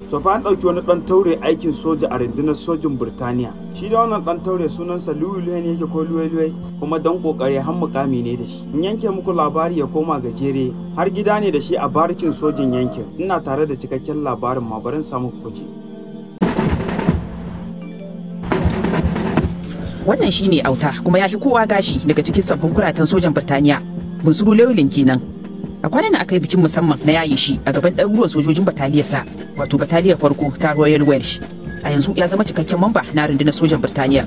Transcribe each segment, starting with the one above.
to fa an ɗauki wani ɗan taure aikin soja a rundunar sojin Birtaniya. Shi da wannan ɗan taure sunansa Louis ne yake ko Louis kuma dan kokari har mukami ne da shi. In yanke muku labari ya koma gajere har gida ne da shi a barikin sojin yankin. Ina tare da cikakken labarin ma barin samu kuji. Wannan shine auta kuma ya fi kowa gashi daga cikin sabbin kuratan sojan Birtaniya. Bunsuru Llewellyn kenan. A kwanan aka yi bikin musamman na yaye shi a gaban ɗaruruwan sojojin bataliyarsa wato bataliyar farko ta Royal Welsh. A yanzu ya zama cikakken mamba na rundunar sojan Birtaniya.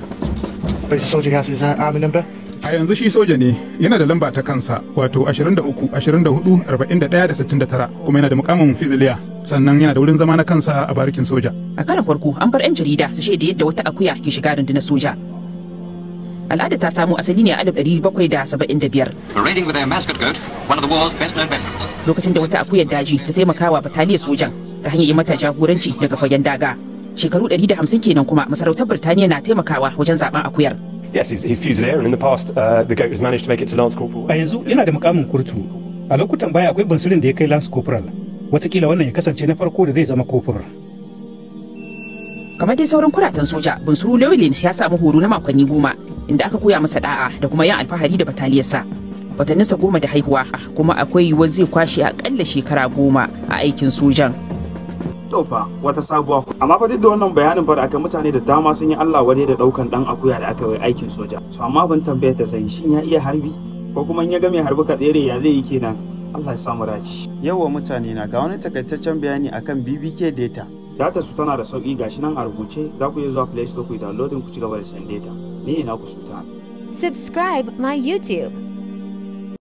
A yanzu shi soja ne yana da lamba ta kansa wato 23, 24, 41 da 69 kuma yana da mukamin fiziliya sannan yana da wurin zama na kansa a barikin soja. A karan farko an bar 'yan jarida su shaida yadda wata akuya ke shiga rundunar soja. Al'ada ta samo asali ne a 1775 Parading with their mascot goat, one of the war's best known veterans. lokacin da wata akuyar daji ta taimakawa bataliyar sojan ta hanyar yi mata jagoranci daga fagen daga. Shekaru 150 kenan kuma masarautar Birtaniya na taimakawa wajen zaben akuyar. Yes, he's, he's Fusilier, and in the past, uh, the goat has managed to make it to Lance Corporal. A yanzu yana da mukamin kurtu. A lokutan baya akwai bansirin da ya kai Lance Corporal. Wataƙila wannan ya kasance na farko da zai zama kofur. Kamar dai sauran kuratan soja, Bunsuru Llewellyn ya samu horo na makonni goma inda aka koya masa da'a da kuma yin alfahari da bataliyarsa. Watanninsa goma da haihuwa kuma akwai yiwuwar zai kwashe akalla shekara goma a aikin sojan. To fa wata sabuwa ku. Amma fa duk da wannan bayanin fa da aka mutane da dama sun yi Allah wadai da ɗaukan ɗan akuya da aka yi aikin soja. To amma ban tambayar da zan shin ya iya harbi? Ko kuma in ya ga mai harbi ka tsere ya zai yi kenan? Allah ya samu dace. Yawwa mutane na ga wani takaitaccen bayani akan BBK data. Data su tana da sauki gashi nan a rubuce za ku iya zuwa Play Store ku yi downloading ku ci gaba da sayan data. Ni ne naku Sultan. Subscribe my YouTube.